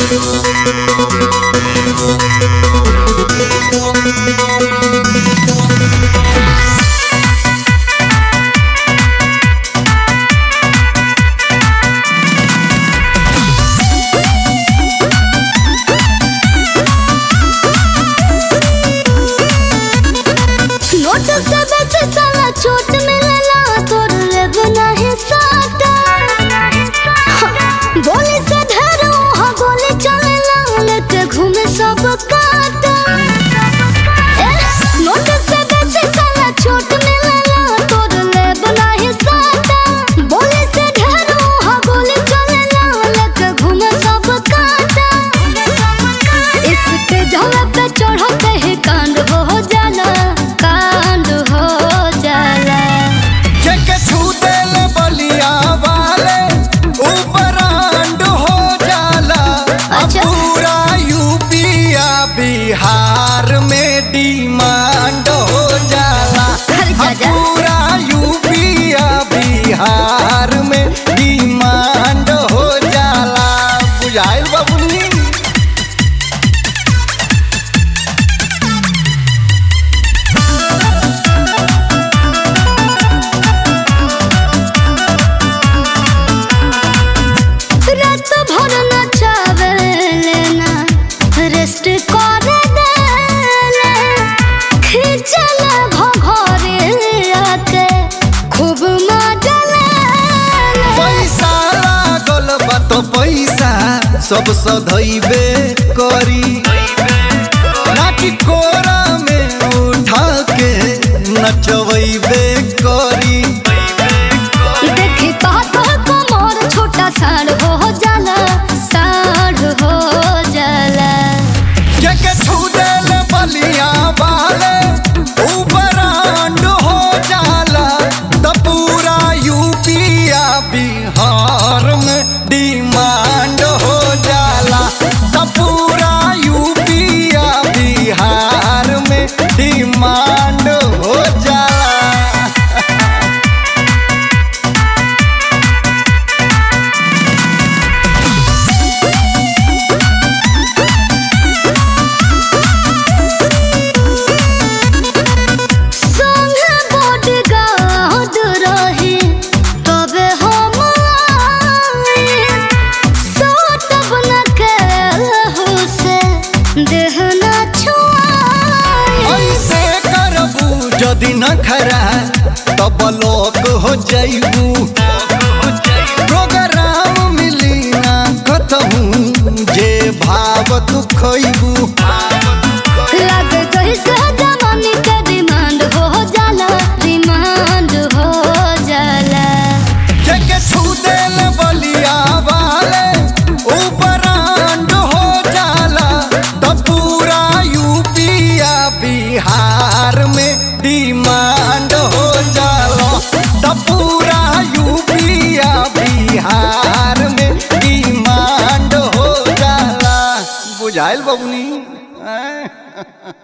Note से बेचे साला चोट मिलला तोर लेब नाही साटा गोली से ढेर वहाँ गोली चलेला लेके घूमे सब काटा ए, नोट से बेचे साला चोट मिलला तोर लेब नाही साटा गोली से ढेर वहाँ गोली चलेला लेके घूमे सब काटा इसके जगह पे चढ़ते ही कांड हो जाला कांड हो जाला जेके छू देल बलिया वाले उपरांड हो जाला अब अच्छा। पूरा यूपिया बिहार में डिमांड हो जाला अरे अब चाचा। पूरा यूपिया बिहार में डिमांड हो जाला बुझाइल बबुनी रात भर नचावे लेना रेस्ट करे देले खींचला घघरे आके खूब मजा लेले पैसा लागल बा तो पैसा सब सधैबे करी नाची कोरा में उठा के नचवैबे करी देखी कहत कमर छोटा साढ़ हो जाला साढ़ हो जाला जेके छू देल बलिया वाले उपरांड हो जाला त पूरा यूपिया बिहार में डिमांड हो जाला त पूरा यूपिया बिहार में डिमांड हो जाला संगे बॉडीगार्ड रही तबे हम आई सोटब न केहू से देह न छुआई ऐसे करबू जदि न खरा तब लोक हो जैबू प्रोग्राम मिली ना कतहूँ जे भाव तू खैबू लग गई से जवानी के डिमांड हो जाला डिमांड हो जाला जेके छू देल बलिया वाले उपरांड हो जाला त पूरा यूपिया बिहार में डिमांड हो जाला त पूरा यूपिया बिहार में डिमांड हो जाला बुझाइल बबुनी ऐं?